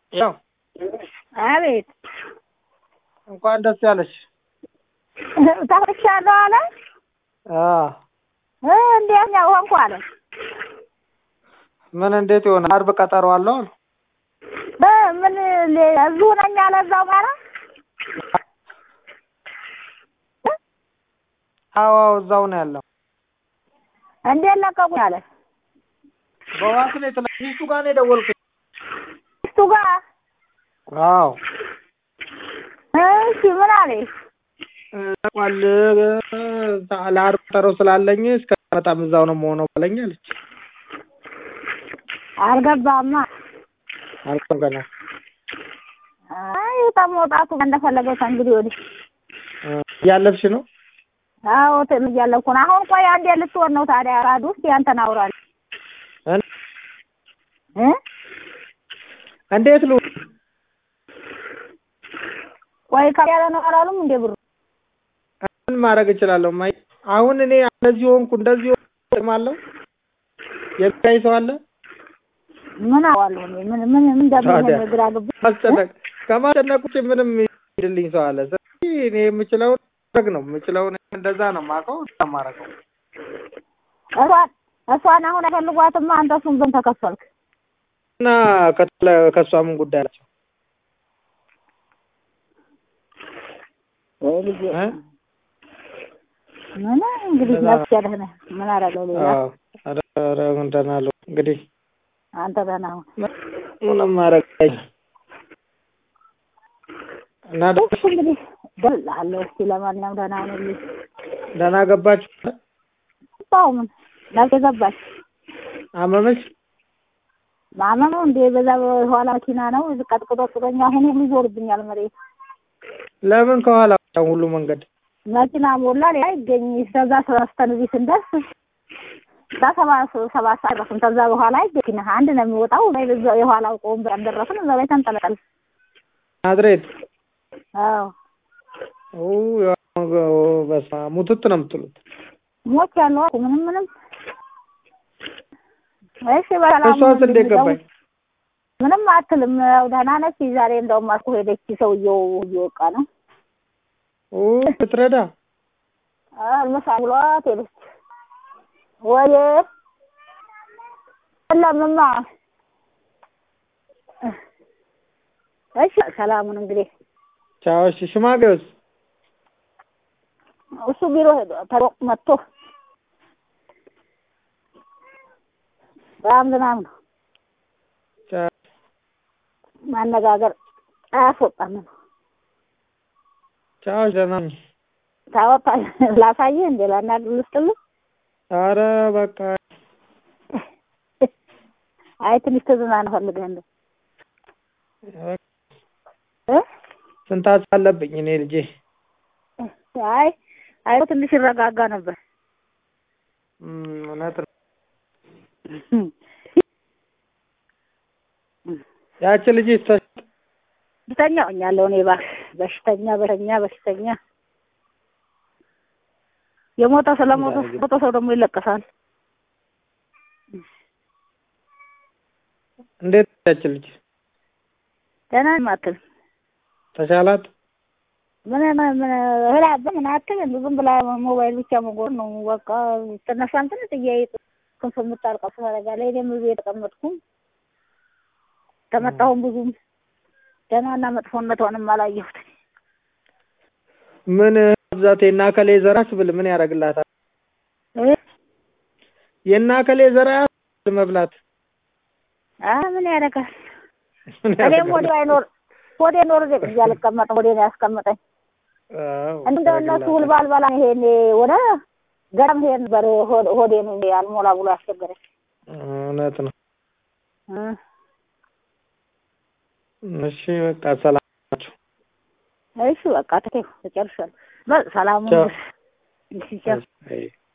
ያው አቤት እንኳን ደስ ያለሽ። ተፈቻለሁ አለ አዎ እ እንዴት ነው ሆንኩ አለ ምን እንዴት ይሆን? አርብ ቀጠሮ አለው አሉ። እ ምን ሌ- እዚሁ ነኝ አለ እዛው ማለት አዎ አዎ፣ እዛው ነው ያለው። እንዴት ለቀቁኝ አለ በዋስ ነው የተለ ሚስቱ ጋር ነው የደወልኩት። እሱ ጋር አዎ እሺ ምን አለ ቋል ለአርብ ቀጠሮ ስላለኝ እስከ በጣም እዛው ነው የምሆነው ባለኝ አለች። አልገባማ አልኩም ገና አይ ተመውጣቱ እንደፈለገው ከእንግዲህ ወዲህ እ እያለፍሽ ነው? አዎ ትን እያለኩ ነው አሁን ቆይ አንዴ ልትሆን ነው ታዲያ ራዱ ውስጥ ያንተን አውራል እን- እ እንዴት ሉ ቆይ ከያለ ነው አላሉም እንዴ ብሩ ምን ማድረግ እችላለሁ? ማይ አሁን እኔ እንደዚህ ሆንኩ እንደዚህ ሆንኩ ማለው የሚያይ ሰው አለ? ምን አዋለሁ እኔ ምን ምን ምን እንደምን ታዲያ ግራ ግብ ማስጨነቅ ከማስጨነቅ ውጭ ምንም ይድልኝ ሰው አለ? ስለዚህ እኔ የምችለውን ማድረግ ነው የምችለውን እንደዛ ነው የማውቀው ማረገው እሷን እሷን አሁን አይፈልጓትማ አንተ እሱን ግን ተከፈልክ እና ከተለ ከእሷ ምን ጉዳይ አላቸው? ወይ ልጄ እ? ምን እንግዲህ እንደዛ ነፍስ ያለህ ምን አደረገው ሌላ አዎ ኧረ ኧረ ምን ደህና አለው እንግዲህ አንተ ደህና ሁን ምንም ማድረግ አይቻልም። እና ደግሞ እሱ እንግዲህ ደላለሁ እስኪ ለማንኛውም ደህና ሁንልኝ ደህና ገባችሁ? ባው ምን ነፍስ ገባች አመመች? ማመኑ እንዴ በዛ በኋላ መኪና ነው ቀጥቅጦ ጥሎኛ አሁን ሁሉ ይዞርብኛል መሬት ለምን ከኋላ ሁሉ መንገድ መኪና ሞላ ሌላ ይገኝ ከዛ ተነስተን እዚህ ስንደርስ እዛ ሰባ ሰባት ሰዓት ደረስን። ከዛ በኋላ አይገኝ አንድ ነው የሚወጣው ወይ በዛ የኋላው ቆም ብለን ደረስን። እዛ ላይ ተንጠለጠል። ናዝሬት አዎ ኦ ያው በስመ አብ ሙትት ነው የምትሉት። ሞች ያለው አልኩ ምንም ምንም እሺ በሰላም እሷስ እንዴት ገባኝ? ምንም አትልም። ያው ደህና ነች። ዛሬ እንደውም አልኩ ሄደች። ሰውየው እየወቃ ነው ኦ ብትረዳ ምሳ ብሏት ሄደች። ወይ ለምማ እሺ ሰላሙን እንግዲህ ቻው። እሺ ሽማግሌውስ እሱ ቢሮ ሄዶ ተሮቅ መጥቶ በጣም ዝናብ ነው ቻው። ማነጋገር አያስወጣም። ቻው። ደህና ነኝ። ታወጣ ላሳይህ እንዴ ላናግር ልስጥልህ? ኧረ በቃ አይ ትንሽ ትዝናና ፈልገህ እንደው እ ስንት ሀሳብ አለብኝ እኔ ልጄ። አይ አይ ትንሽ ይረጋጋ ነበር። እም፣ እውነት ነው። ያቺ ልጅ ተ- በሽተኛ ሆኛለሁ እኔ እባክህ በሽተኛ በሽተኛ በሽተኛ የሞተ ስለሞተ ሞተ ሰው ደግሞ ይለቀሳል። እንዴት ያቺ ልጅ ደህና ነኝ አትልም ተሻላት? ምን ምን ምን እህል አበ ምን አትልም ዝም ብላ ሞባይል ብቻ መጎር ነው በቃ ትነሳም ትንሽ ጥያቄ ክንፍ የምታልቀው ታደርጋለች። እኔም እዚህ የተቀመጥኩም ከመጣሁም ብዙም ደህናና መጥፎነቷንም አላየሁት። ምን ብዛት የና ከሌ ዘራስ ብል ምን ያደርግላታል? እ የና ከሌ ዘራ መብላት አ ምን ያደርጋል? ምን እኔም ያደርጋል? ወዲ አይኖር ወዲ ኖር እዚህ አልቀመጥም። ወዲ ነው ያስቀመጠኝ። አዎ እንደው እነሱ ውል ባልበላ ይሄን ወደ ገረም ሄድ ነበር ሆድ- ሆዴን አልሞላ ብሎ ያስቸገረኝ። እውነት ነው። እ እሺ በቃ ሰላም ናችሁ? እሺ በቃ ተይው ተጨርሻለሁ። በል ሰላሙን ቻው። እሺ ቻው። አይ